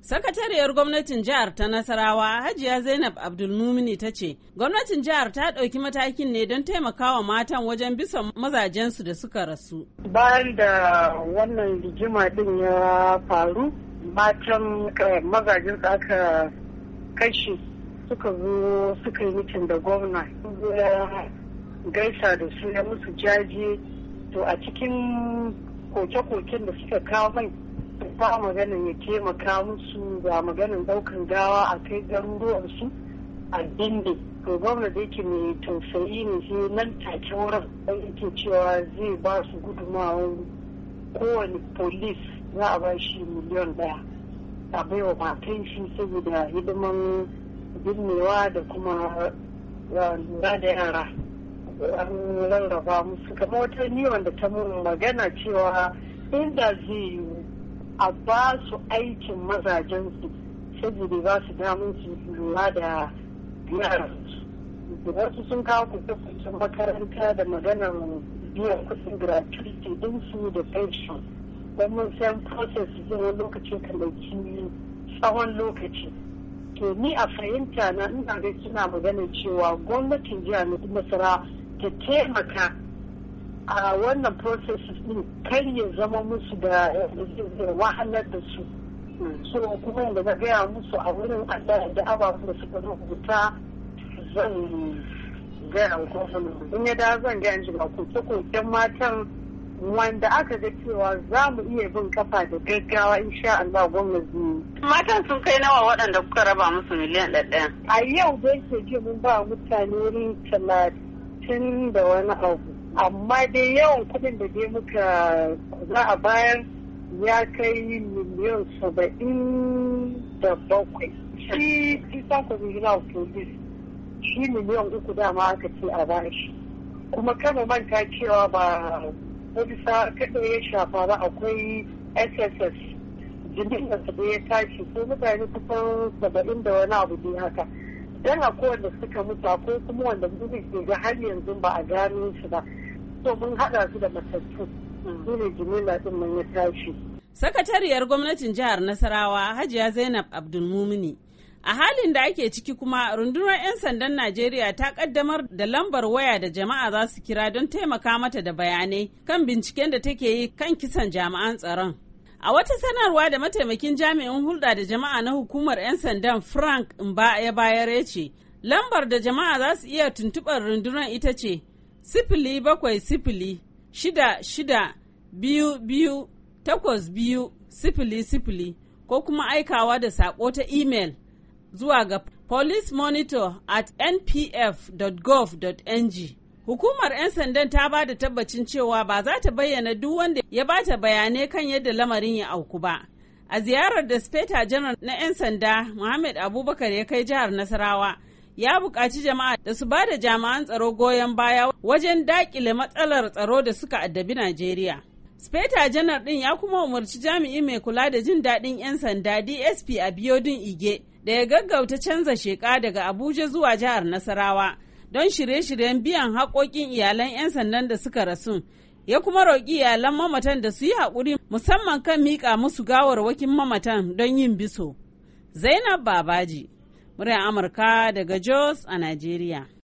Sakatariyar gwamnatin jihar ta Nasarawa Hajiya Zainab Abdulmumini ta ce, gwamnatin jihar ta ɗauki matakin ne don taimakawa matan wajen bisa mazajensu da suka rasu. Bayan da wannan rigima din ya faru, matan mazajen aka kashe suka zo suka yi mitin da gwamna. ya gaisa da su ya musu jaje, to a cikin koke-koken da suka kawo mai ba maganin ya taimaka musu ga maganin daukan gawa a kai garuruwansu a dinde to gwamna da yake mai tausayi ne sai nan take wurin dan yake cewa zai ba su gudunmawar kowane polis za a ba shi miliyan daya a baiwa matan shi saboda hidiman binnewa da kuma lura da yara an rarraba musu kamar wata ni wanda ta mun magana cewa inda zai yiwu a ba su aikin mazajensu saboda ba su damun su lura da yaransu wasu sun kawo kusa makaranta da maganar biyan kuɗin gratuity ɗinsu da pension don mun san process zai wani lokacin kan ɗauki tsawon lokaci to ni a fahimta na ina ga suna magana cewa gwamnatin jihar nasara ta taimaka a wannan processes din kar ya zama musu da wahalar da su so kuma yadda na gaya musu a wurin allah da ababen da suka rubuta zan gaya gwamnati in ya da zan gaya ji ba koke-koken matan wanda aka ga cewa za mu iya bin kafa da gaggawa insha Allah gwamnati. Matan sun kai nawa waɗanda kuka raba musu miliyan ɗaya. A yau dai ke ji mun ba mutane wurin talatin da wani abu. amma dai yawan kudin da dai muka za a bayar ya kai miliyan saba'in da bakwai shi isan communal police shi miliyan uku dama aka ce a bashi kuma kama manta cewa ba bisa kada ya shafa ba akwai sss jirgin da ya tashi ko mutane kusan saba'in da wani abu dai haka dan akwai wanda suka mutu akwai kuma wanda mu ke ga har yanzu ba a gano su ba to mun haɗa su da matattu su ne jimila ɗin mun ya tashi. Sakatariyar gwamnatin jihar Nasarawa Hajiya Zainab Abdulmumini a halin da ake ciki kuma rundunar 'yan sandan Najeriya ta kaddamar da lambar waya da jama'a za su kira don taimaka mata da bayanai kan binciken da take yi kan kisan jami'an tsaron. A wata sanarwa da mataimakin jami'in hulɗa da jama'a na hukumar 'yan sandan Frank Mba ya bayar ya ce, lambar da jama'a za su iya tuntuɓar rundunar ita ce sifili bakwai sifili shida shida biyu biyu takwas biyu sifili sifili ko kuma aikawa da saƙo ta imel zuwa ga police monitor at npf.gov.ng Hukumar 'yan sandan ta ba da tabbacin cewa ba za ta bayyana duk wanda ya ba ta bayanai kan yadda lamarin ya auku ba. A ziyarar da Speta Janar na 'yan sanda Muhammad Abubakar ya kai jihar Nasarawa, ya buƙaci jama'a da su ba da jami'an tsaro goyon baya wajen daƙile matsalar tsaro da suka addabi Najeriya. Speta janar ɗin ya kuma umarci jami'i mai kula da jin daɗin 'yan sanda DSP a Biodun Ige da ya gaggauta canza sheƙa daga Abuja zuwa jihar Nasarawa don shirye-shiryen biyan haƙoƙin iyalan 'yan sandan da suka rasu. Ya kuma roƙi iyalan mamatan da su yi haƙuri musamman kan miƙa musu gawarwakin mamatan don yin biso. Zainab Babaji muryar Amurka daga Jos a Najeriya.